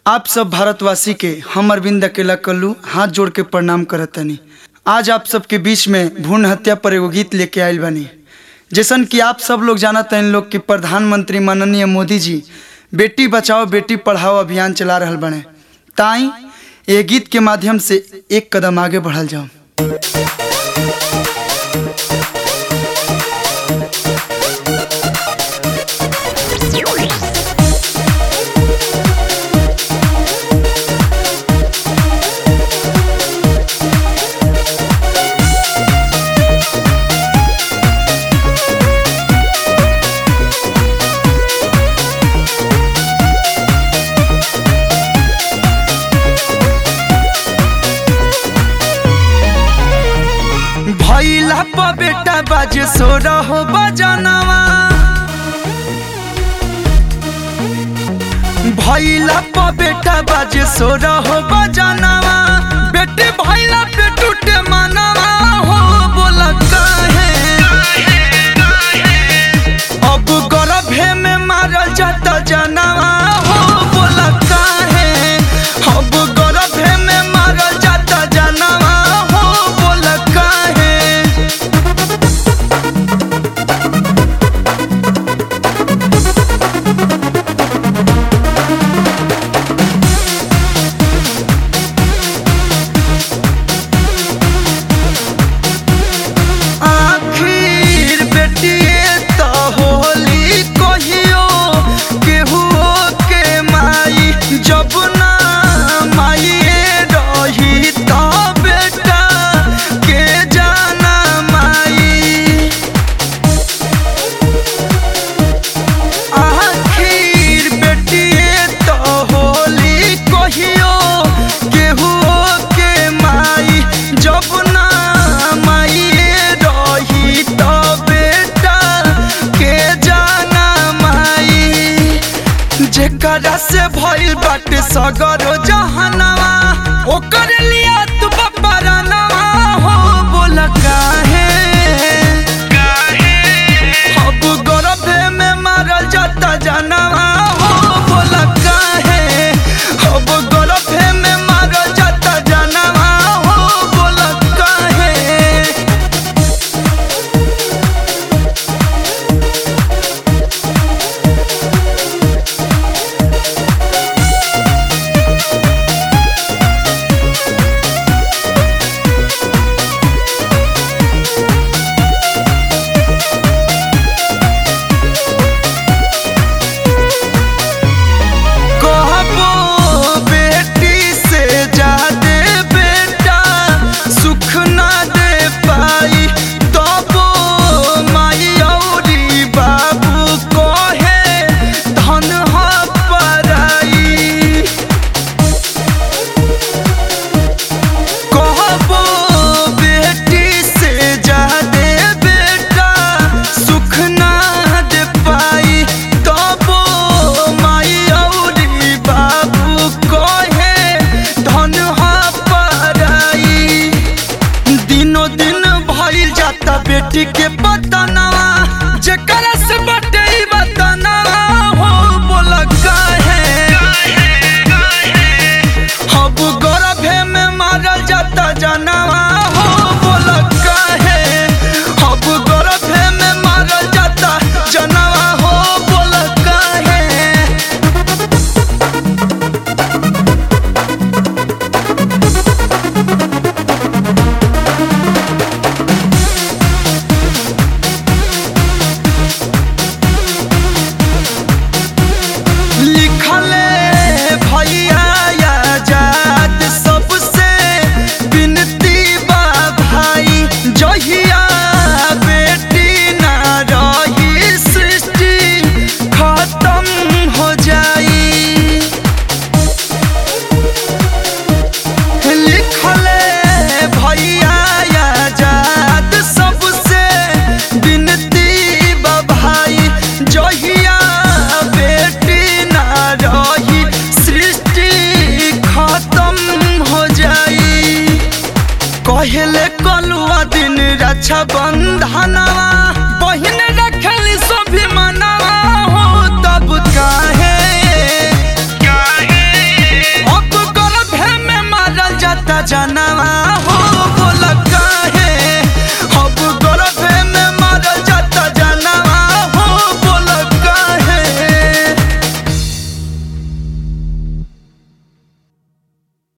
आप सब भारतवासी के हम अरविंद अकेला कल्लू हाथ जोड़ के प्रणाम करतनी आज आप सबके बीच में भ्रूण हत्या पर एगो गीत लेके आयल बनी जैसन कि आप सब लोग जानत हैं लोग कि प्रधानमंत्री माननीय मोदी जी बेटी बचाओ बेटी पढ़ाओ अभियान चला रहल बने ताई ये गीत के माध्यम से एक कदम आगे बढ़ल जाओ भैला प बेटा बाजे सो रहो बजनवा भैला प बेटा बाजे सो रहो बजनवा बेटे भैला पे टूटे मनवा हो बोल काहे अब गर्भे में मारल जाता जनवा हो बोल काहे अब गर्भे में मारल जाता जनवा हो बोल काहे आखिर बेटिए त होली कहियो केहू के माई जब ना माइए रही त बेटा के जाना माई आखिर बेटिए त होली कहियो केहू के माई जब ना माइए रही त बेटा के जाना माई जेकरा से भइल बाटे सगरो जहनवा ओकर लिया तू बपरनवा हो बोल काहे अब गर्भे में मारल जाता जनवा हो बोल काहे अब गर्भे में मारल जाता जनवा हो बोल काहे कहबो बेटी से जादे बेटा सुख ना दे पाई तबो माई औरी बाबू कहे धन ह पराई कहबो बेटी से जादे बेटा सुख ना दे पाई तबो माई औरी बाबू कहे धन ह पराई दिनो दिन भइल जाता बेटी के बतनवा जेकरा से बटे ई बतनवा हो बोल काहे अब गर्भे में मारल जाता जनवा हो बोल काहे अब गर्भे में मारल जाता जनवा हो बोल काहे लिखले भैया आजाद सबसे विनती बा भाई जहिया बेटी ना रही सृष्टि खत्म हो जाई लिखले भैया आजाद सबसे विनती बा भाई जहिया बेटी ना रही सृष्टि खत्म हो जाई कहले कलुआ दिन रक्षा बंधनवा बहिन रखली सभी मनवा हो तब काहे सजनवा